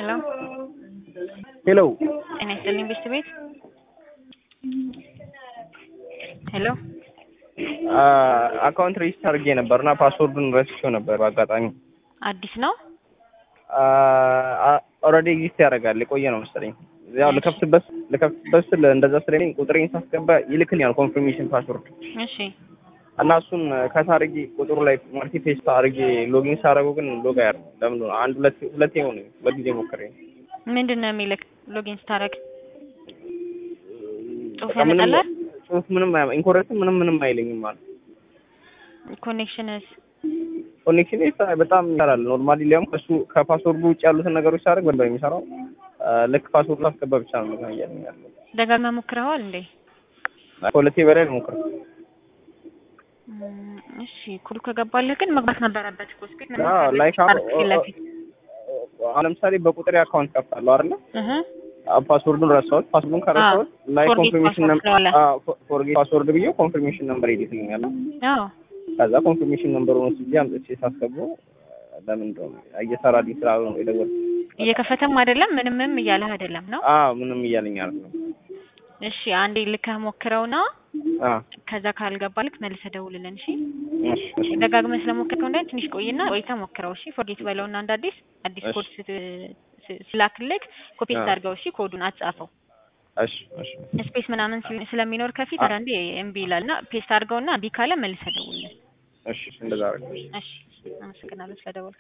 ሄሎ ሄሎ ጤና ይስጥልኝ ቤት ቤት ሄሎ አካውንት ሬጅስተር አድርጌ ነበር እና ፓስወርዱን ረስቼው ነበር በአጋጣሚ። አዲስ ነው ኦልሬዲ ኤግዚስት ያደርጋል የቆየ ነው መሰለኝ። ያው ልከፍትበት ልከፍትበት ስል እንደዛ ስለኝ ቁጥሬን ሳስገባ ይልክልኛል ኮንፊርሜሽን ፓስወርድ እሺ እና እሱን ከታ አድርጌ ቁጥሩ ላይ ማርቲ ፔስት አድርጌ ሎጊን ሳደርገው ግን ሎግ አያደርግም። ለምን ነው አንድ ሁለት ሁለቴ ሆነ ሁለት ጊዜ ሞክሬ ምንድን ነው የሚልክ ሎጊን ስታደርግ ጽሁፍ በቃ ምንም ያመጣልህ ጽሁፍ ምንም ኢንኮሬክት ምንም ምንም አይለኝም ማለት ኮኔክሽንስ ኮኔክሽን በጣም ይሰራል። ኖርማሊ ሊያም ከሱ ከፓስወርዱ ውጭ ያሉትን ነገሮች ሳደርግ በደንብ ነው የሚሰራው። ልክ ፓስወርዱ አስገባ ብቻ ነው ነገር እያለኝ ያለው። ደጋግመህ ሞክረዋል እንዴ ከሁለቴ በላይ ልሞክር። እም፣ እሺ ኩል ከገባልህ ግን መግባት ነበረበት እኮ እስኪ ምን አዎ ላይክ ታርክ ፊት ለፊት አሁን ለምሳሌ በቁጥሬ አካውንት ከፍታለሁ አይደለ? እህ ፓስወርዱን ረሳሁት። ፓስወርዱን ከረሳሁት ላይ Forget ኮንፊርሜሽን password ነምበር ትለዋለህ። ፎርጌት ፓስወርድ ብዬ ኮንፊርሜሽን ነምበር ይልክልኛል። አዎ ከዛ ኮንፊርሜሽን ነምበሩን ወስጄ አምጥቼ ሳስገባው ለምን እንደሆነ እየሰራልኝ ስላልሆነ ነው የደወልኩት። እየከፈተም አይደለም ምንምም እያለህ አይደለም ነው አዎ ምንም እያለኝ አይደለም። እሺ አንዴ ልከህ ሞክረውና አዎ ከዛ ካልገባልክ መልሰህ ደውልልን እሺ እሺ እሺ ደጋግመህ ስለሞከርከው እንዳይ ትንሽ ቆይና ቆይተህ ሞክረው እሺ ፎርጌት በለውና አንድ አዲስ አዲስ እሺ። ኮድ ስት- ስ- ስላክልክ ኮፒ አዎ። አድርገው እሺ ኮዱን አትጻፈው እሺ እሺ ስፔስ ምናምን ስለ- ስለሚኖር ከፊት አ- አንዳንዴ እምቢ ይላልና ፔስት አድርገውና እምቢ ካለ መልሰህ ደውልልን እሺ እንደዛ አደረግኩ። እሺ አመሰግናለሁ ስለደወልክ